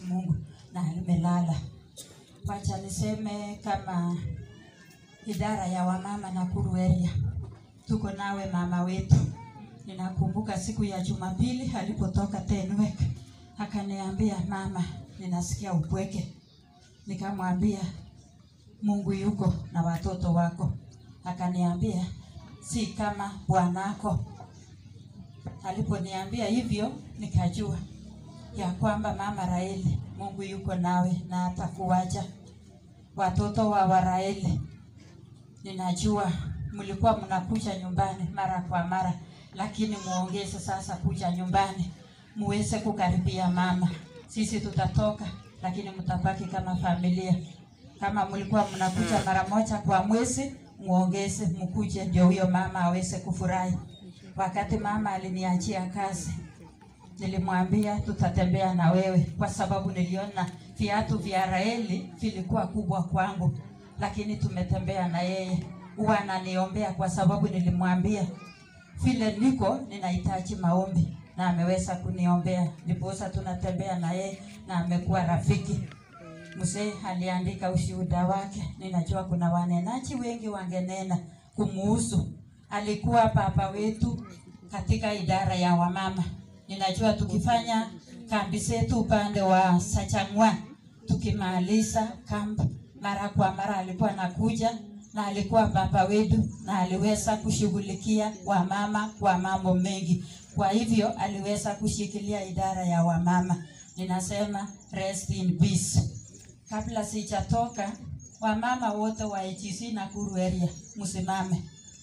Mungu na amelala. Wacha niseme kama idara ya wamama Nakuru area, tuko nawe mama wetu. Ninakumbuka siku ya Jumapili alipotoka Tenwek akaniambia, mama, ninasikia upweke. Nikamwambia Mungu yuko na watoto wako. Akaniambia si kama bwanako. Aliponiambia hivyo, nikajua ya kwamba mama Raeli, Mungu yuko nawe na atakuacha. Watoto wa Waraeli, ninajua mlikuwa mnakuja nyumbani mara kwa mara, lakini muongeze sasa kuja nyumbani, muweze kukaribia mama. Sisi tutatoka, lakini mtabaki kama familia. Kama mlikuwa mnakuja mara moja kwa mwezi, muongeze mkuje, ndio huyo mama aweze kufurahi. Wakati mama aliniachia kazi, nilimwambia tutatembea na wewe, kwa sababu niliona viatu vya Raeli vilikuwa kubwa kwangu, lakini tumetembea na yeye. Huwa ananiombea kwa sababu nilimwambia vile niko ninahitaji maombi, na ameweza kuniombea, ndiposa tunatembea na yeye na amekuwa rafiki. Mzee aliandika ushuhuda wake. Ninajua kuna wanenaji wengi wangenena kumuhusu. Alikuwa baba wetu katika idara ya wamama. Ninajua tukifanya kambi zetu upande wa Sachangwa, tukimaliza kambi, mara kwa mara alikuwa anakuja na alikuwa baba wetu na aliweza kushughulikia wamama kwa mambo mengi. Kwa hivyo aliweza kushikilia idara ya wamama. Ninasema rest in peace. Kabla sijatoka, wamama wote wa AGC Nakuru area msimame.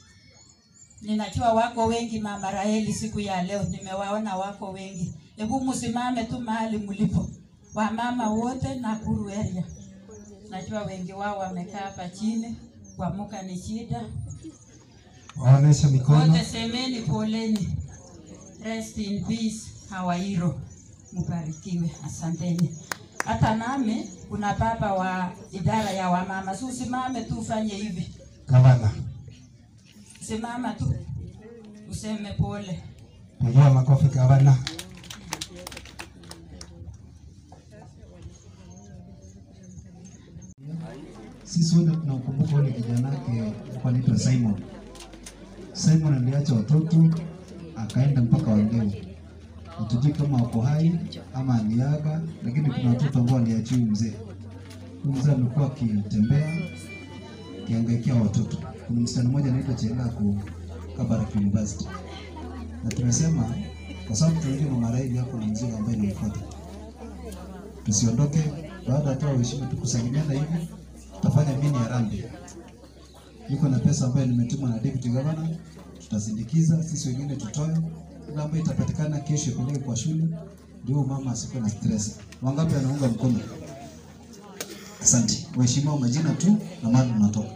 Ninajua wako wengi mama Raheli, siku ya leo nimewaona wako wengi. Hebu msimame tu mahali mlipo, wamama wote Nakuru area. Najua wengi wao wamekaa hapa chini, kuamuka ni shida. Waonesha mikono. Wote semeni poleni. Rest in peace, our hero. Mubarikiwe, asanteni. Hata nami kuna baba wa idara ya wamama, si usimame tu ufanye hivi, Gavana, simama tu useme pole. pigia makofi gavana. Sisi wote tunakumbuka ule kijana wake alikuwa anaitwa Simon. Simon aliacha watoto akaenda mpaka Wangeu. Hatujui kama wako hai ama aliaga, lakini kuna watoto ambao aliachia huyu mzee. Huyu mzee amekuwa akitembea akiangaikia watoto. Kuna msichana mmoja anaitwa Chelako Kabarak University, na tumesema kwa sababu tunajua mama Raili hapo na mzee ambaye inamfuata, tusiondoke baada ya toa heshima tukusalimiana hivi tutafanya mini harambee. Niko na pesa ambayo nimetumwa na deputy governor, tutasindikiza sisi wengine tutoe ile ambayo itapatikana kesho ipeleke kwa shule, ndio mama asikuwe na stress. Wangapi anaunga mkono? Asante. Waheshimiwa, majina tu na mahali tunatoka.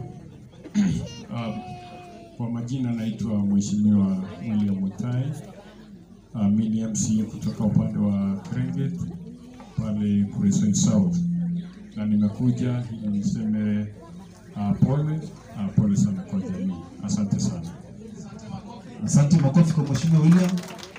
Uh, kwa majina naitwa Mheshimiwa William Mutai. Uh, mimi ni MCA kutoka upande wa Krenget pale Kuresoi South, na nimekuja ili niseme uh, pole uh, pole sana kwa jamii. Asante sana. Asante, makofi kwa Mheshimiwa William.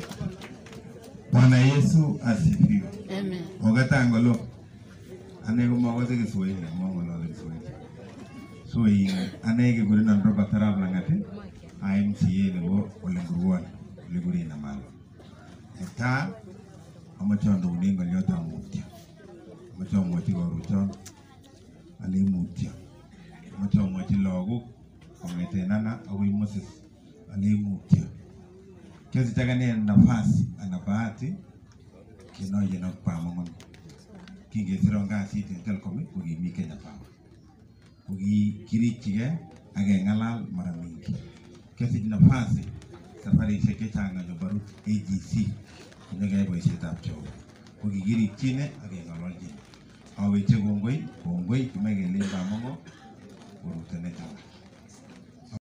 Bwana Yesu asifiwe. Amen. Ogatangolo. Ane ko magote Kiswahili, mongolo Kiswahili. So in ane ke guri nan roba tarab langate. IMCA nebo Olenguruan, Oliguri na malo. Eta amachondo uningo nyota mutya. Amacho mwati ko ruchon. Ali mutya. Amacho mwati logo kongete nana awi Moses. Ali mutya. Kiasi chake ni nafasi ana bahati kinoye na pamongon kingesiro ngasit en Telkom kokimi Kenya Power kokikirikchigei ak keng'alal mara mingi kesich nafasi safarishek chechang ole barut AGC konyokeyai boisietab Jehova kokikirikchine ak keng'ololchine aweche kongoi kongoi kimoe kelen pamongo korutenet alak